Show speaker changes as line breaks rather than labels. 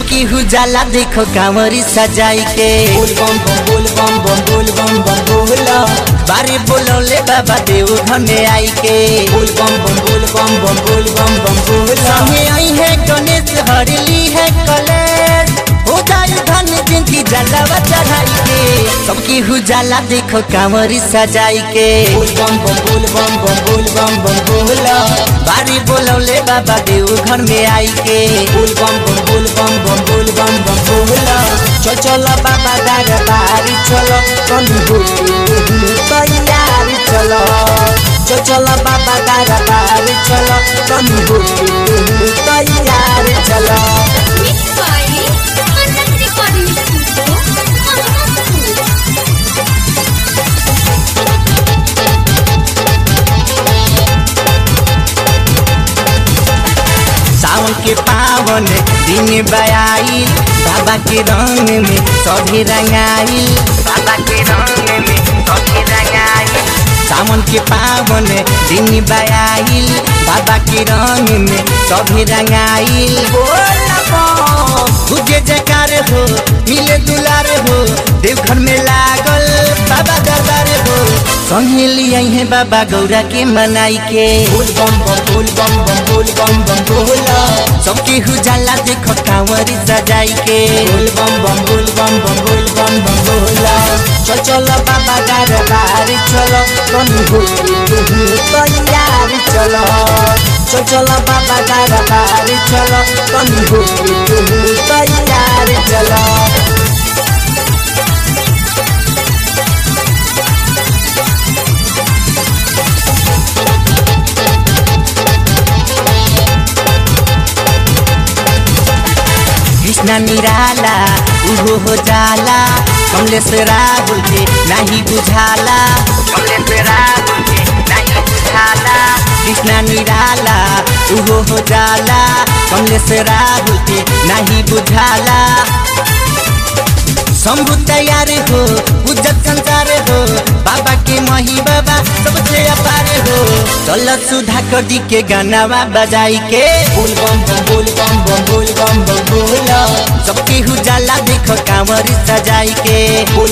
सबकी हुजाला देखो कांवरी सजाई के
बोल बम बम बोल बम बम बोल बम बम बोला
बारे बोलौले बाबा देव घर में आई के
बोल बम बम बोल बम बम बोल बम बम बोला
संगे आई है गणेश हरली है कलेश हो जाई धन जिनकी जलावा चढ़ाई के सबकी हुजाला देखो कांवरी सजाई के
बोल बम बम बोल बम बम बोल बम बम बोला
बारी बोलौले बाबा देव घर में आई के
बोल बम बम बोल बम बम बोल बम बम बोला
चल चल बाबा दरबारी चलो कनु हो तैयारी चलो चल चल बाबा दरबारी चलो कनु हो तैयारी चलो
Mix by Anand Recording Studio, Ahmedabad.
सावन के पावन दिन बयाई बाबा के रंग में सभी रंगाई बाबा के रंग में सभी रंगाई सावन के पावन दिन बयाई बाबा के रंग में सभी रंगाई तुझे जयकार हो मिले दुलार हो देवघर में लागल बाबा दरबार हो संगे लियाई है बाबा गौरा के मनाई के
बोल बम बम बोल बम बम बोल बम बम बोला
सबके हुजाला देखो कांवरी सजाई के
बोल बम बम बोल बम बम बोल बम बम बोला
चल चल बाबा दरबार चलो कनु हो तैयार चलो चल चल बाबा दरबार चलो कनु हो तैयार चलो कृष्णा निराला उहो हो जाला कमलेश राहुल के नहीं बुझाला कमलेश राहुल के नहीं बुझाला कृष्णा निराला उहो हो जाला कमलेश राहुल के नहीं बुझाला शंभु तैयार हो उज्जत संसार हो बाबा के मही बाबा सबसे अपार हो चल सुधा कर दी के गानावा बजाई के
बोल बम बम बोल बम बम बोल बम बम बोला
सबके हुजाला देखो कांवरी सजाई के
बोल